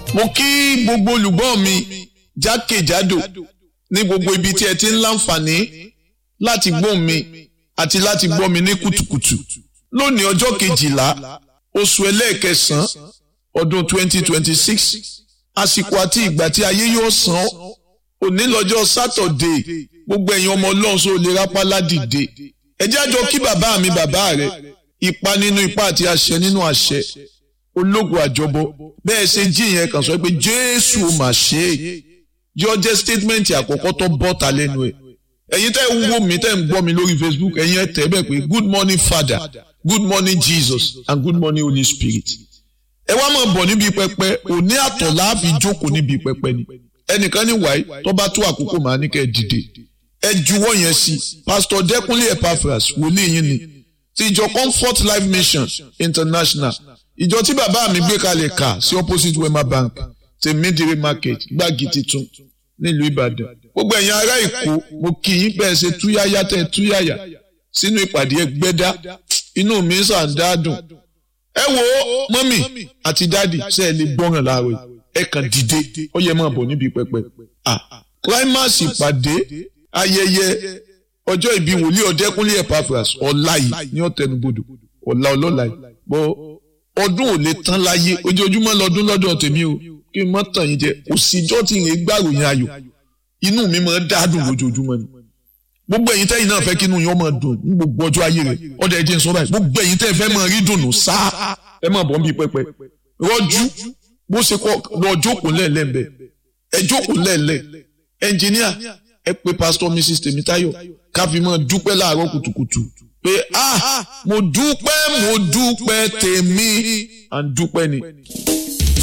mo kí gbogbo olùgbọ́ mi jákèjádò ní gbogbo ibi tí ẹ ti ń láǹfààní láti gbọ́ mi àti láti gbọ́ mi ní kùtùkùtù lónìí ọjọ́ kejìlá oṣù ẹlẹ́ẹ̀kẹsàn-án ọdún 2026 àsìkò àti ìgbà tí ayé yóò san òní lọ́jọ́ sátọ̀dé gbogbo ẹ̀yin ọmọ ọlọ́run sọ lè rápálá dìde ẹ jẹ́ àjọ kí bàbá mi bàbá rẹ ipa nínú ipa àti àṣẹ nínú àṣẹ ológun àjọbọ bẹ́ẹ̀ ṣe jí yẹn kàn sọ pé jésù mà ṣe é yọ jẹ́ statement àkọ́kọ́ tó bọ́ta lẹ́nu ẹ̀ ẹ̀yin tẹ́ ń wò mí tẹ́ ń gbọ́ mi lórí facebook ẹ̀yin ẹ̀ tẹ́ bẹ́ẹ̀ pé good morning father good morning jesus and good morning holy spirit ẹ wá máa bọ̀ níbi pẹpẹ òní àtọ̀ láàfi jókòó níbi pẹpẹ ni ẹnìkan ní wàyí tó bá tó àkókò màá ní kẹ́ ẹ dìde ẹ juwọ́ yẹn sí pastor dẹ́kunlé epaphras wòlíì yín ni ti ìjọ comfort life mission international ìjọ tí bàbá mi gbé kalẹ̀ kà sí opposite wema bank ti midire market gbági titun nílùú ìbàdàn gbogbo ẹ̀yin ará èkó mo kì í bẹ́ẹ̀ ṣe túyáyá tẹ̀ túyáyá sínú ìpàdé ẹgbẹ́dá inú mi sàn dáadùn ẹ wo mọ́mì àti dáàdì ṣe é lè gbọ́ràn láàárọ̀ ẹ kàn dìde ó yẹ máa bọ̀ níbi pẹpẹ climax ìpàdé ayẹyẹ ọjọ́ ìbí wòlíì ọ̀dẹ́kúnlé epaphras ọ̀la yìí ní ọ̀tẹnubodò ọ̀la ọlọ́la yìí bọ́ ọdún ò lè tán láyé ojoojúmọ́ lọ́dún lọ́dọ̀ tèmi o kí n má tàn yín jẹ òsìjọ́ tí ìrìn gbàròyìn ayọ̀ inú mi máa ń dádùn lójoojúmọ́ ni gbogbo ẹ̀yin tẹ́yin náà fẹ́ kí inú yín máa dùn ní gbogbo ọjọ́ ayé rẹ̀ ọ̀dọ̀ ẹ̀jẹ̀ ń sọ báyìí gbogbo ẹ̀yin tẹ́ fẹ́ máa rí dùnú sáá ẹ máa bọ̀ ń bí pẹpẹ rọ́jú bó ṣe kọ́ lọ jókòó lẹ́ẹ̀lẹ́ ń bẹ̀ ẹ jókòó lẹ́ẹ̀lẹ́ ẹnjìníà ẹ pé pásítọ̀ mrs tèmítáyọ̀ ká fi máa dúpẹ́ láàárọ̀ kùtùkùtù pé ah mo dúpẹ́ mo dúpẹ́ tèmi à ń dúpẹ́ ni.